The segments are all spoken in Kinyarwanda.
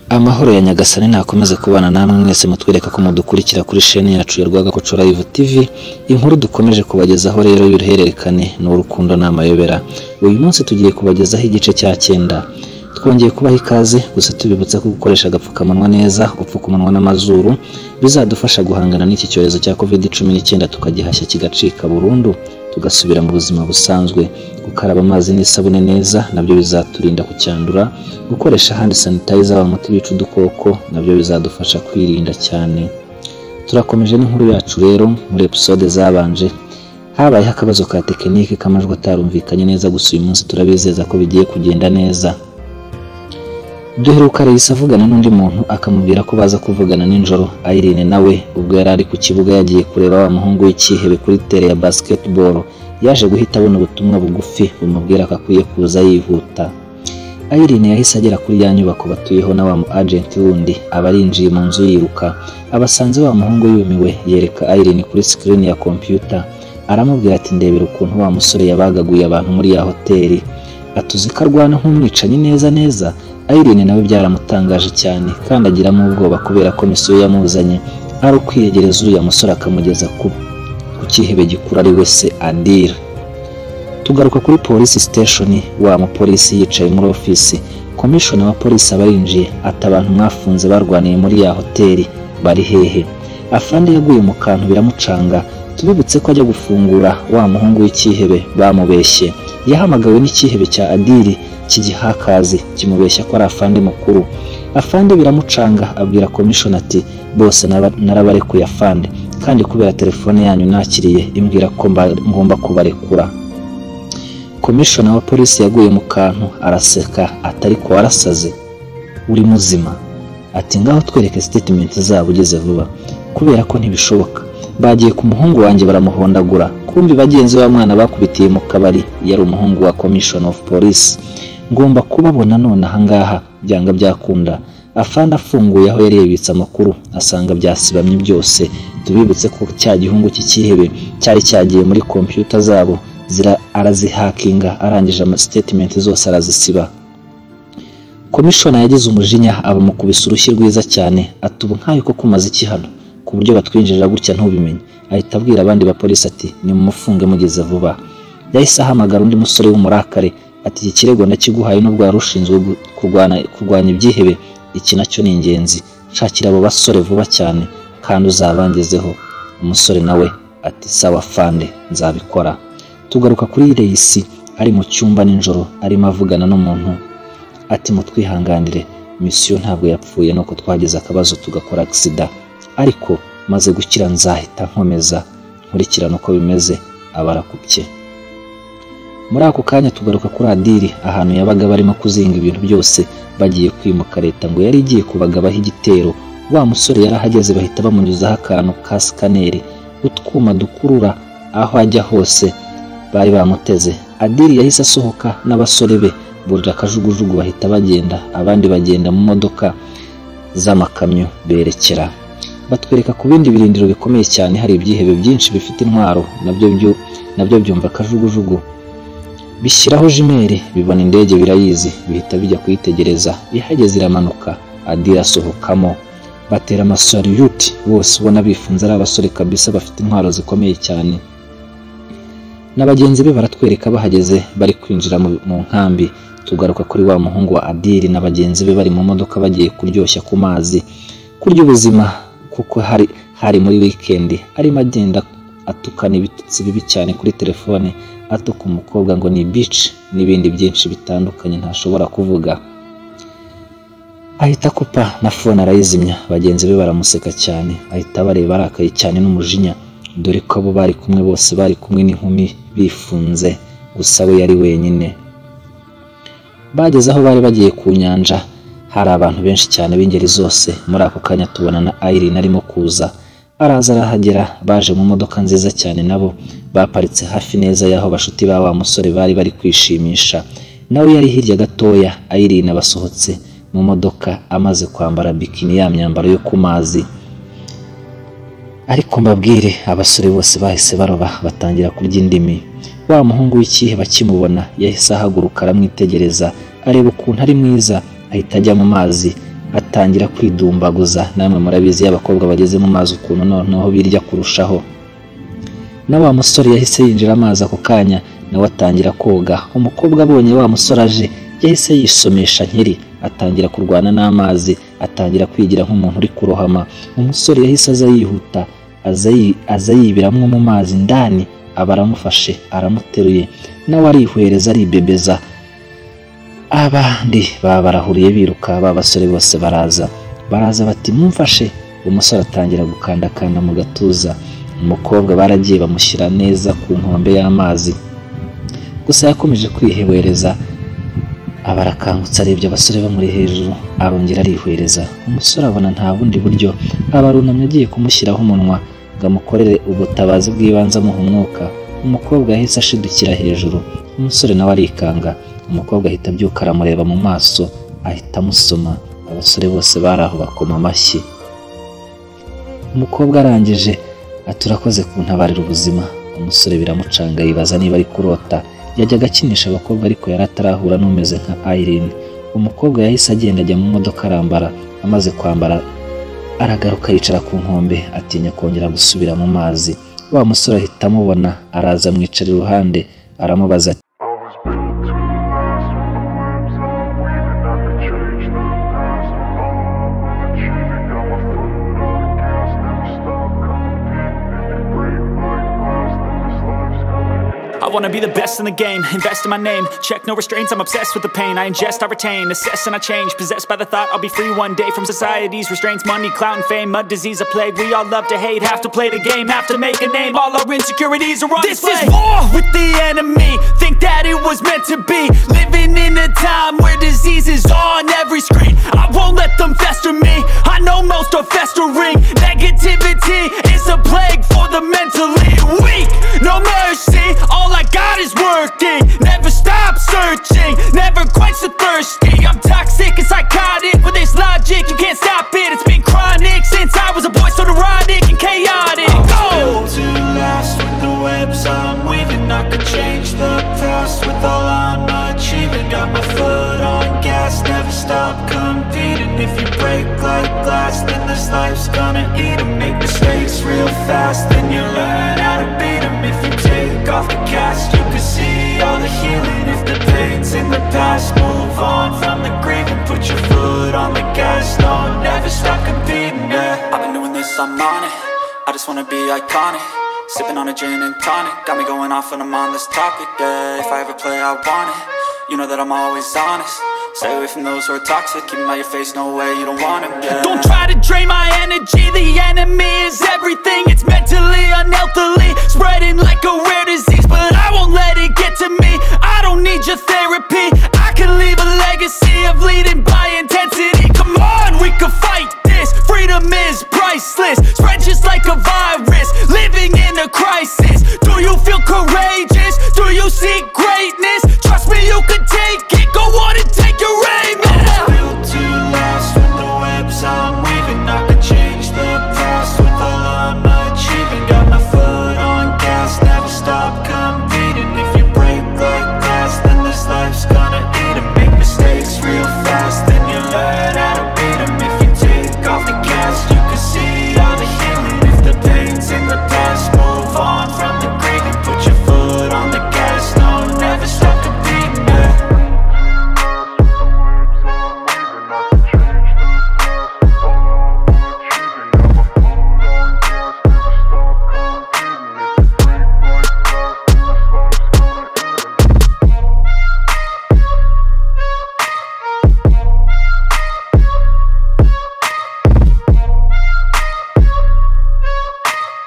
amahoro ya nyagasani nakomeze kubana namwe mwese mutwereka ko mudukurikira kuri sheni yacu ya rwagakoco live tv inkuru dukomeje kubagezaho rero y'uruhererekane ni urukundo n'amayobera uyu munsi tugiye kubagezaho igice cya cyenda twongeye kubaha ikaze gusa tubibutsa ko gukoresha agapfukamunwa neza gupfuka umunwa n'amazuru bizadufasha guhangana n'iki cyorezo cya covid cumi n'icyenda tukagihashya kigacika burundu tugasubira mu buzima busanzwe gukaraba amazi n'isabune neza nabyo bizaturinda kucyandura gukoresha handi sanitayiza umuti wica udukoko nabyo bizadufasha kwirinda cyane turakomeje n'inkuru yacu rero muri episode zabanje habayeho akabazo ka tekinike k'amajwi atarumvikanye neza gusa uyu munsi turabizeza ko bigiye kugenda neza duheruka reyisi avugana n'undi muntu akamubwira ko baza kuvugana nijoro ayirine nawe ubwo yari ari ku kibuga yagiye kureba wa muhungu w'icyihebe kuri tere ya basiketiboro yaje guhita abona ubutumwa bugufi bumubwira ko akwiye kuza yihuta ayirine yahise agera kuri ya nyubako batuyeho na wa mu ajenti wundi aba arinjiye mu nzu yiruka abasanze wa muhungu yumiwe yereka ayirine kuri sikirini ya kompiyuta aramubwira ati ndebera ukuntu wa musore yabagaguye abantu muri ya hoteli atuzi ko arwana nk'umwicanyi neza neza Irene nawe byaramutangaje cyane kandi agiramo ubwoba kubera ko misiyo yamuzanye ari ukwiyegereza uriya musore akamugeza ku ku cyihebe gikuru ari we se andire tugaruka kuri polisi siteshoni wa mupolisi yicaye muri ofisi komishona wa polisi aba yinjiye ati abantu mwafunze barwaniye muri ya hoteli bari hehe afande yaguye mu kantu biramucanga tubibutse ko ajya gufungura wa muhungu w'icyihebe bamubeshye yahamagawe n'icyihebe cya adiri cy'igihakazi kimubeshya ko ari afande mukuru afande biramucanga abwira komishoni ati bose nara- narabarekuye afande kandi kubera telefone yanyu nakiriye imbwira ko mba- ngomba kubarekura komishona wa polisi yaguye mu kantu araseka atari ko warasaze uri muzima ati ngaho twereke sitetimenti zabo ugeze vuba kubera ko ntibishoboka bagiye ku muhungu wanjye baramuhondagura kumbi bagenzi ba mwana bakubitiye mu kabari yari umuhungu wa commission of police ngomba kubabona none ahangaha byanga byakunda afande afunguye aho yari yibitse amakuru asanga byasibamye byose tubibutse ko cya gihungu cy'ikihebe cyari cyagiye muri kompiyuta zabo zira arazihakinga arangije ama statement zose arazisiba komishona yagize umujinya abamukubise urushyi rwiza cyane ati ubu nkayo ko kumaze iki hano ku buryo batwinjirira gutya ntubimenye ahita abwira abandi bapolisi ati nimumufunge mugeze vuba yahise ahamagara undi musore w'umurakare ati iki kirego nakiguhaye n'ubwo wari ushinzwe gu- kurwana- kurwanya ibyihebe iki nacyo ni ingenzi nshakira abo basore vuba cyane kandi uzabangezeho umusore nawe ati sawa fande nzabikora tugaruka kuri reyisi ari mu cyumba nijoro arimo avugana n'umuntu ati mutwihanganire misiyo ntabwo yapfuye nuko twagize akabazo tugakora agisida ariko maze gukira nzahita nkomeza nkurikirana uko bimeze abarakubye muri ako kanya tugaruka kuri adiri ahantu yabaga barimo kuzinga ibintu byose bagiye kwimuka leta ngo yari igiye kubagabaho igitero wa musore yari ahageze bahita bamunyuzaho akantu ka sikaneri utwuma dukurura aho ajya hose bari bamuteze adiri yahise asohoka n'abasore be burira akajugujugu bahita bagenda abandi bagenda mu modoka z'amakamyo berekera batwereka ku bindi birindiro bikomeye cyane hari ibyihebe byinshi bifite intwaro nabyo byu- nabyo byumva akajugujugu bishyiraho jimeri bibona indege birayizi bihita bijya kuyitegereza ihageze iramanuka adira asohokamo batera amasaliyuti bose ubona bifunze ari abasore kabisa bafite intwaro zikomeye cyane na bagenzi be baratwereka bahageze bari kwinjira mu mu nkambi tugaruka kuri wa muhungu wa adiri na bagenzi be bari mu modoka bagiye kuryoshya ku mazi kurya ubuzima kuko hari hari muri wikendi arimo agenda atukana ibitutsi bibi cyane kuri telefone atuka umukobwa ngo ni bici n'ibindi byinshi bitandukanye ntashobora kuvuga ahita akupa na fone arayizimya bagenzi be baramuseka cyane ahita bareba arakaye cyane n'umujinya dore ko abo bari kumwe bose bari kumwe n'inkumi bifunze gusa we yari wenyine bageze aho bari bagiye ku nyanja hari abantu benshi cyane b'ingeri zose muri ako kanya tubona na Irene arimo kuza araza arahagera baje mu modoka nziza cyane nabo baparitse hafi neza y'aho bashuti ba wa musore bari bari kwishimisha nawe yari hirya gatoya Irene abasohotse mu modoka amaze kwambara bikini ya myambaro yo ku mazi ariko mbabwire abasore bose bahise baroba batangira kurya indimi wa muhungu w'ikihe bakimubona yahise ahaguruka aramwitegereza areba ukuntu ari mwiza ahita ajya mu mazi ati batangira kwidumbaguza namwe murabizi iyo abakobwa bageze mu mazi ukuntu noneho birya kurushaho na wa musore yahise yinjira amazi ako kanya nawe atangira koga umukobwa abonye wa musore aje yahise yisomesha nkiri atangira kurwana n'amazi atangira kwigira nk'umuntu uri kurohama umusore yahise aza yihuta aza yi- aza yibiramo mu mazi indani aba aramufashe aramuteruye nawe arihwereza aribebeza abandi baba barahuriye biruka ba basore bose baraza baraza bati mumfashe umusore atangira gukandakanda mu gatuza umukobwa baragiye bamushyira neza ku nkombe y'amazi gusa yakomeje kwihwereza aba arakangutse arebye abasore bamuri hejuru arongera arihwereza umusore abona nta bundi buryo aba arunamye agiye kumushyiraho umunwa ngo amukorere ubutabazi bw'ibanze amuha umwuka umukobwa yahise ashidukira hejuru umusore nawe arikanga umukobwa ahita abyuka aramureba mu maso ahita amusoma abasore bose bari aho bakoma amashyi umukobwa arangije ati urakoze kuntabarira ubuzima umusore biramucanga yibaza niba ari kurota yajyaga akinisha abakobwa ariko yari atarahura n'umeze nka Irene umukobwa yahise agenda ajya mu modoka arambara amaze kwambara aragaruka yicara ku nkombe atinya kongera gusubira mu mazi wa musore ahita amubona araza amwicara iruhande aramubaza ati I was built to last with the moves I'm weaving. I could change the past alone. Achieving now I foot on the gas, never stop competing. If you break like glass, then this life's gonna end. I wanna be the best in the game, invest in my name. Check no restraints, I'm obsessed with the pain. I ingest, I retain, assess and I change. Possessed by the thought I'll be free one day from society's restraints. Money, clout, and fame, mud, disease, a plague. We all love to hate, have to play the game, have to make a name. All our insecurities are on This display. is war with the enemy. Think that it was meant to be. Living in a time where disease is on every screen. I won't let them fester me. I know most are festering. Negativity is a plague for the mentally weak. No mercy. All I got is working. Never stop searching. Never quench the thirsty. I'm toxic and psychotic. With this logic, you can't stop it. It's been chronic since I was a boy, so neurotic and chaotic. Go! built to last with the webs I'm weaving. I could change the past with all I'm achieving. Got my foot on gas, never stop competing. If you break like glass, then this life's gonna eat 'em. Make mistakes real fast, then you learn how to beat 'em. If you take off the cast, you can see all the healing. If the pain's in the past, move on from the grief and put your foot on the gas. No, never stop competing. Yeah. I've been doing this, I'm on it. I just wanna be iconic. Sipping on a gin and tonic. Got me going off when I'm on this topic. Yeah, if I ever play, I want it. You know that I'm always honest. Stay away from those who are toxic. Keep 'em out your face, no way, you don't want 'em. Yeah. Don't try to drain my energy. The enemy is everything. It's mentally, unhealthily, spreading like a rare disease. But I won't let it get to me. I don't need your therapy. I can leave a legacy of leading by intensity. Come on, we can fight this. Freedom is priceless. Spread just like a virus. Living in a crisis. Do you feel courageous? Do you seek greatness? Trust me, you can take it. Go on and take your aim. Yeah. built to last with the webs I'm weaving. I could change the past with all I'm achieving. Got my foot on gas, never stop competing. If you break like glass, then this life's gonna eat 'em. Make mistakes real fast, then you learn how to beat 'em. If you take off the cast, you can see all the healing. If the pain's in the past, move on from the grave and put your foot on the gas. No, never stop competing. yeah.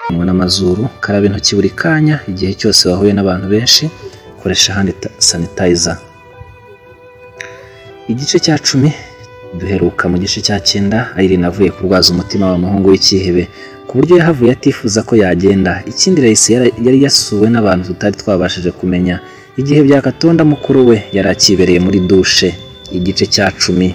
munwa n'amazuru karaba intoki buri kanya igihe cyose wahuye n'abantu benshi koresha hand sanitizer igice cya cumi duheruka mu gice cya cyenda Irene avuye kurwaza umutima wa muhungu w'icyihebe ku buryo yahavuye atifuza ko yagenda ikindi Raisi yara- yari yasuwe n'abantu tutari twabashije kumenya igihe byakatonda mukuru we yari akibereye muri dushe igice cya cumi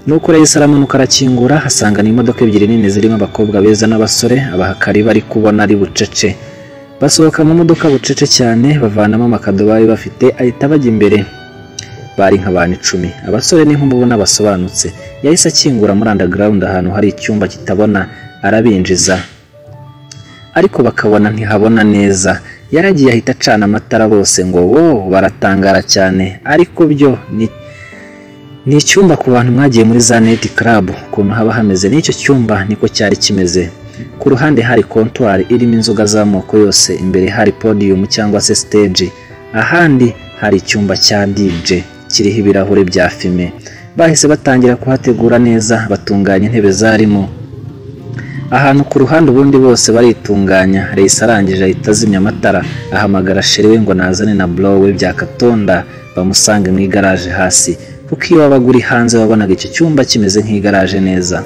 nuko reyisi aramanuka arakingura asanga ni imodoka ebyiri nini zirimo abakobwa beza n'abasore abahakari bari kubona ari bucece basohoka mu modoka bucece cyane bavanamo amakadobo bari bafite ahita bajya imbere bari nk'abantu icumi abasore n'inkumi ubona basobanutse yahise akingura muri underground ahantu hari icyumba kitabona arabinjiza ariko bakabona ntihabona neza yaragiye ahita acana amatara bose ngo wo baratangara cyane ariko byo ni ni icyumba ku bantu mwagiye muri za neti karabu ukuntu haba hameze n'icyo cyumba niko cyari kimeze ku ruhande hari kontwari irimo inzoga z'amoko yose imbere hari podiyumu cyangwa se siteji ahandi hari icyumba cya dije kiriho ibirahure bya fime bahise batangira kuhategura neza batunganya intebe zarimo ahantu ku ruhande ubundi bose baritunganya reyisi arangije ahita azimya amatara ahamagara sherewe ngo nazane na burowe bya katonda bamusange mu igaraje hasi kuko iyo wabaga uri hanze wabonaga icyo cyumba kimeze nk'igaraje neza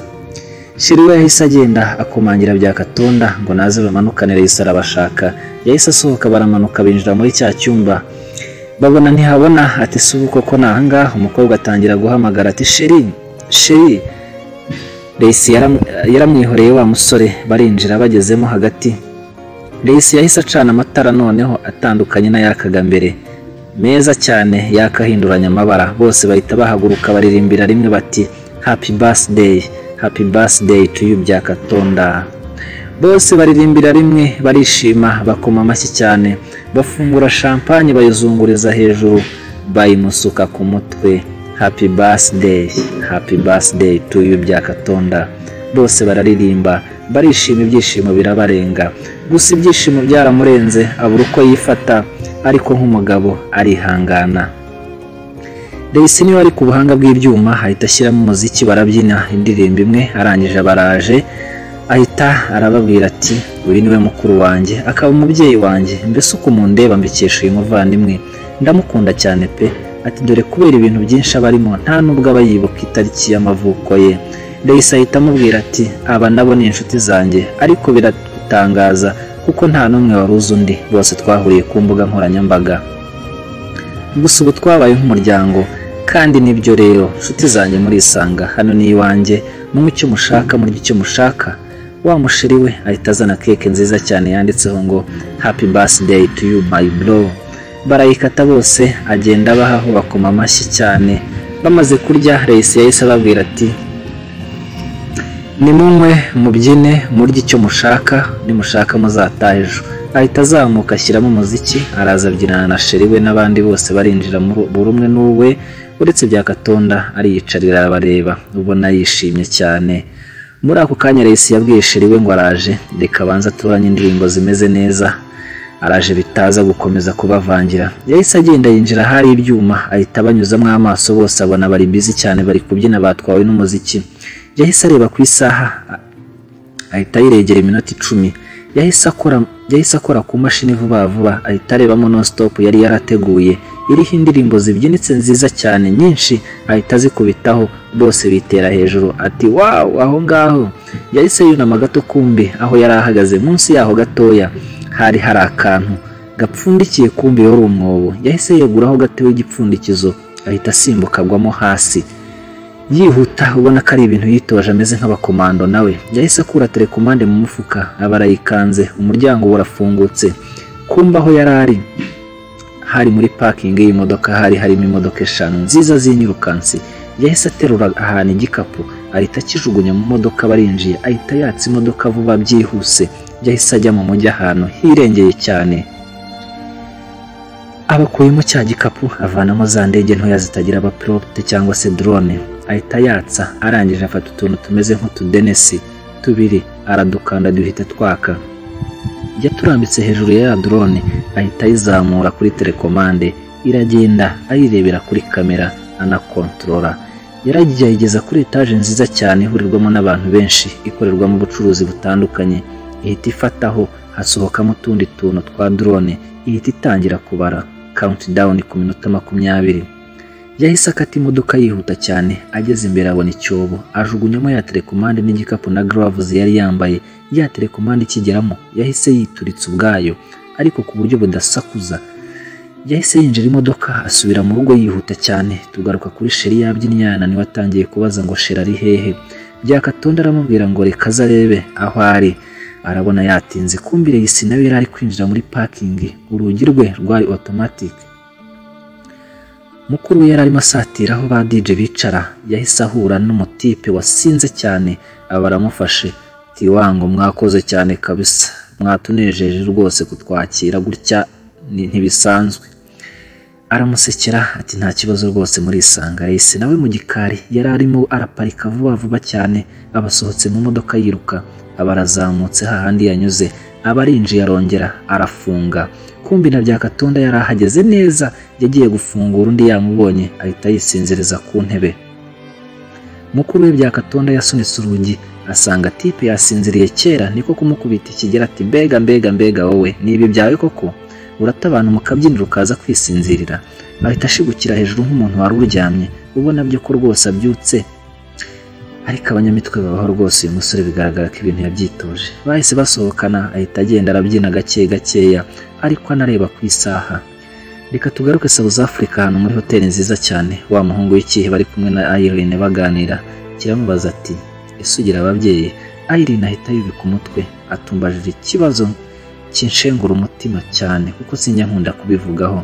shiriwe yahise agenda akomangira bya katonda ngo naze bamanukane reyisi arabashaka yahise asohoka baramanuka binjira muri cya cyumba babona ntihabona ati si ubu koko ni ahangaha umukobwa atangira guhamagara ati sheri sheri Reyisi yaram- yaramwihoreye wa musore barinjira bagezemo hagati Reyisi yahise acana amatara noneho atandukanye n'ayakaga mbere meza cyane yakahinduranya amabara bose bahita bahaguruka baririmbira rimwe bati happy birthday happy birthday to you bya katonda bose baririmbira rimwe barishima bakoma amashyi cyane bafungura champagne bayizunguriza hejuru bayimusuka ku mutwe happy birthday happy birthday to you bya katonda bose bararirimba barishima ibyishimo birabarenga gusa ibyishimo byaramurenze abura uko yifata ariko nk'umugabo arihangana Daisy niwe ari ku buhanga bw'ibyuma ahita ashyiramo umuziki barabyina indirimbo imwe arangije baraje ahita arababwira ati uyu niwe mukuru wanjye akaba umubyeyi wanjye mbese uko mundeba mbikesha uyu muvandimwe ndamukunda cyane pe ati dore kubera ibintu byinshi aba arimo nta nubwo aba yibuka itariki y'amavuko ye Daisy ahita amubwira ati aba nabo ni inshuti zanjye ariko biratangaza kuko nta n'umwe wari uzi undi bose twahuriye ku mbuga nkoranyambaga gusa ubu twabaye nk'umuryango kandi nibyo rero nshuti zanjye murisanga hano ni iwanjye munywe icyo mushaka murye icyo mushaka wa mushiri we ahita azana keke nziza cyane yanditseho ngo happy birthday to you my bro barayikata bose agenda abahaho bakoma amashyi cyane bamaze kurya reyisi yahise ababwira ati nimunywe mubyine murye icyo mushaka nimushaka muzataha ejo ahita azamuka ashyiramo umuziki araza abyinana na sheri we n'abandi bose barinjira muri buri umwe n'uwe uretse bya katonda ariyicarira arabareba ubona yishimye cyane muri ako kanya reyisi yabwiye sheri we ngo araje reka abanze aturanye indirimbo zimeze neza araje bitaza gukomeza kubavangira yahise agenda yinjira ahari ibyuma ahita abanyuzamo amaso bose abona bari bizi cyane bari kubyina batwawe n'umuziki yahise areba ku isaha a- ahita yiregera iminota icumi yahise akora yahise akora ku mashini vuba vuba ahita arebamo non stop yari yarateguye iriho indirimbo zibyinitse nziza cyane nyinshi ahita azikubitaho bose bitera hejuru ati wawu aho ngaho yahise yunama gato kumbi aho yari ahagaze munsi yaho gatoya hari hari akantu gapfundikiye kumbi wari umwobo yahise yeguraho gato w'igipfundikizo ahita asimbuka agwamo hasi yihuta ubona ko ari ibintu yitoje ameze nk'abakomando nawe yahise akura telekomande mu mufuka aba arayikanze umuryango uba urafungutse kumba aho yari ari hari muri pakingi y'imodoka hari harimo imodoka eshanu nziza z'inyirukansi yahise aterura ahantu igikapu ahita akijugunya mu modoka barinjiye ahita yatsa imodoka vuba byihuse yahise ajya mu mujyi ahantu hirengeye cyane abakuyemo cya gikapu avanamo za ndege ntoya zitagira abapilote cyangwa se drone ahita yatsa arangije afata utuntu tumeze nk'utudenesi tubiri aradukanda duhita twaka yaturambitse hejuru ya ya drone ahita ayizamura kuri telekomande iragenda ayirebera kuri kamera anakontorora yaragiye ayigeza kuri etaje nziza cyane ihurirwamo n'abantu benshi ikorerwamo ubucuruzi butandukanye ihita ifataho hasohokamo utundi tuntu twa drone ihita itangira kubara countdown ku minota makumyabiri yahise akata imodoka yihuta cyane ageze imbere abona icyobo ajugunyamo ya telekomande n'igikapu na gloves yari yambaye ya telekomande ikigeramo yahise yituritsa ubwayo ariko ku buryo budasakuza yahise yinjira imodoka asubira mu rugo yihuta cyane tugaruka kuri sheri yabyinnye yananiwe atangiye kubaza ngo sheri ari hehe byakatonda aramubwira ngo reka aze arebe aho ari arabona yatinze kumbire yisi nawe yari ari kwinjira muri parking urugi rwe rwari automatic mukuru we yari arimo asatira aho ba DJ bicara yahise ahura n'umutipe wasinze cyane aba aramufashe ati wango mwakoze cyane kabisa mwatunejeje rwose kutwakira gutya ni- ntibisanzwe aramusekera ati nta kibazo rwose murisanga yahise nawe mu gikari yari arimo araparika vuba vuba cyane abasohotse mu modoka yiruka aba arazamutse hahandi yanyuze aba arinjiye arongera arafunga kumbi na bya katonda yari ahageze neza yagiye gufungura undi yamubonye ahita yisinziriza ku ntebe mukuru we bya katonda yasunitse urugi asanga tipe yasinziriye kera niko kumukubita ikigera ati mbega mbega mbega wowe ni ibi byawe koko uratabana mu kabyiniro ukaza kwisinzirira ahita ashigukira hejuru nk'umuntu wari uryamye ubona byo ko rwose abyutse ariko abanyamitwe babaho rwose uyu musore bigaragara ko ibintu yabyitoje bahise basohokana ahita agenda arabyina gake gakeya ariko anareba ku isaha reka tugaruke South Africa ahantu muri hoteli nziza cyane wa muhungu w'ikihe bari kumwe na Irene baganira kiramubaza ati ese ugira ababyeyi Irene ahita yubika umutwe atumbajije ikibazo kinshengura umutima cyane kuko sinjya nkunda kubivugaho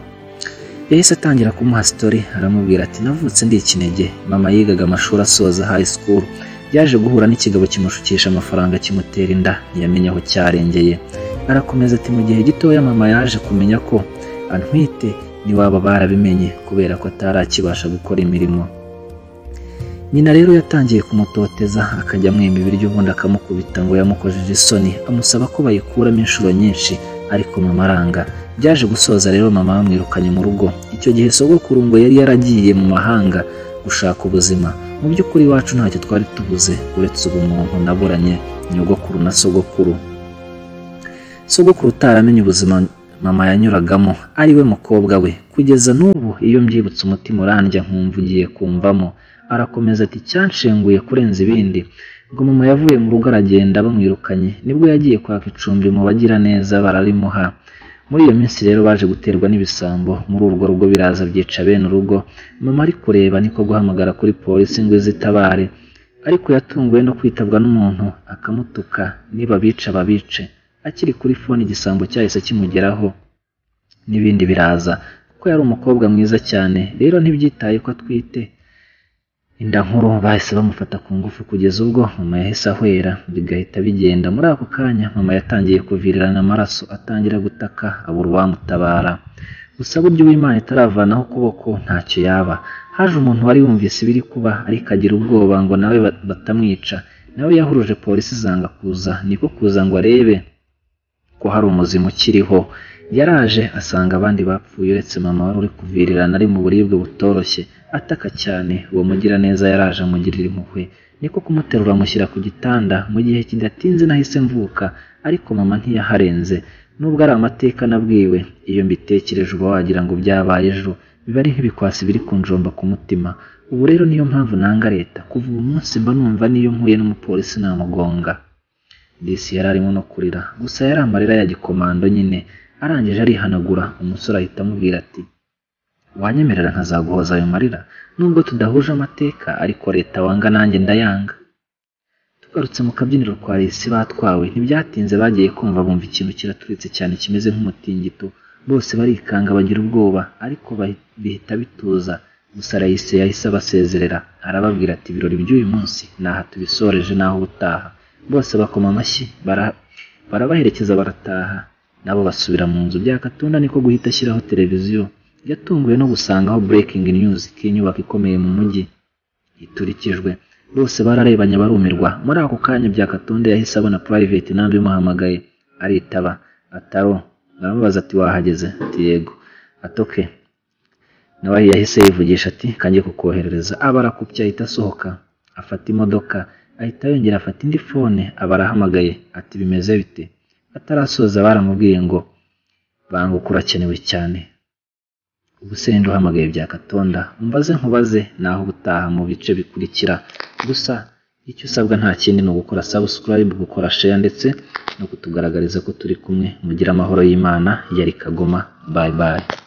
yahise atangira kumuha sitori aramubwira ati navutse ndi ikinege mama yigaga amashuri asoza high school yaje guhura n'ikigabo kimushukisha amafaranga kimutera inda ntiyamenye aho cyarengeye arakomeza ati mu gihe gitoya mama yaje kumenya ko antwite n'iwabo barabimenye kubera ko atari akibasha gukora imirimo nyina rero yatangiye kumutoteza akajya amwima ibiryo ubundi akamukubita ngo yamukojeje isoni amusaba ko bayikuramo inshuro nyinshi ariko mama aranga byaje gusoza rero mama bamwirukanye mu rugo icyo gihe sogokuru ngo yari yaragiye mu mahanga gushaka ubuzima mu by'ukuri iwacu ntacyo twari tubuze uretse ubumuntu naburanye nyogokuru na sogokuru sogokuru utaramenye ubuzima mama yanyuragamo ari we mukobwa we kugeza n'ubu iyo mbyibutse umutima urandya nkumva ugiye kumvamo arakomeza ati cyanshenguye kurenza ibindi ngo mama yavuye mu rugo aragenda bamwirukanye nibwo yagiye kwaka icumbi mu bagira neza bararimuha muri iyo minsi rero baje guterwa n'ibisambo muri urwo rugo biraza byica bene urugo mama ari kureba niko guhamagara kuri polisi ngo izitabare ariko yatunguwe no kwitabwa n'umuntu akamutuka niba bica babice akiri kuri fone igisambo cyahise kimugeraho n'ibindi biraza kuko yari umukobwa mwiza cyane rero ntibyitaye ko atwite inda nkuru bahise bamufata ku ngufu kugeza ubwo mama yahise ahwera bigahita bigenda muri ako kanya mama yatangiye kuvirirana amaraso atangira gutaka abura uwamutabara gusa buryo uw'imana itaravanaho ukuboko ntacyo yaba haje umuntu wari yumvise ibiri kuba ariko agira ubwoba ngo nawe ba- batamwica nawe yahuruje polisi zanga kuza niko kuza ngo arebe ko hari umuzimu ukiriho yaraje asanga abandi bapfuye uretse mama wari uri kuvirirana ari mu buribwe butoroshye ataka cyane uwo mugiraneza yaraje amugirira impuhwe niko kumuterura amushyira ku gitanda mu gihe kidatinze nahise mvuka ariko mama ntiyaharenze nubwo ari amateka nabwiwe iyo mbitekereje uba wagira ngo byabaye ejo biba ari nk'ibikwasi biri kunjomba ku mutima ubu rero niyo mpamvu nanga leta kuva uwo munsi mba numva niyo mpuye n'umupolisi namugonga disi yari arimo no kurira gusa yari amarira ya gikomando nyine arangije arihanagura umusore ahita amubwira ati wanyemerera nkazaguhoza ayo marira nubwo tudahuje amateka ariko leta wanga nanjye ndayanga tugarutse mu kabyiniro kwa resi batwawe ntibyatinze bagiye kumva bumva ikintu kiraturitse cyane kimeze nk'umutingito bose barikanga bagira ubwoba ariko bahi- bihita bituza gusa rayise yahise abasezerera arababwira ati ibirori by'uyu munsi naha tubisoreje naho ubutaha bose bakoma amashyi bara- barabaherekeza barataha nabo basubira mu nzu byakatunda niko guhita ashyiraho televiziyo yatunguwe no gusangaho breaking news k'inyubako ikomeye mu mujyi iturikijwe bose bararebanye barumirwa muri ako kanya byakatonda yahise abona private nabi imuhamagaye aritaba ataro aramubaza ati wahageze ati yego atoke nawe yahise yivugisha ati kanjye kukoherereza aba arakupye ahita asohoka afata imodoka ahita yongera afata indi fone aba arahamagaye ati bimeze bite atarasoza baramubwiye ngo banguka urakenewe cyane ubusende uhamagaye bya katonda umbaze nkubaze naho ubutaha mu bice bikurikira gusa icyo usabwa nta kindi ni ugukora subscribe gukora share ndetse no kutugaragariza ko turi kumwe mugira amahoro y'imana yari kagoma bye bye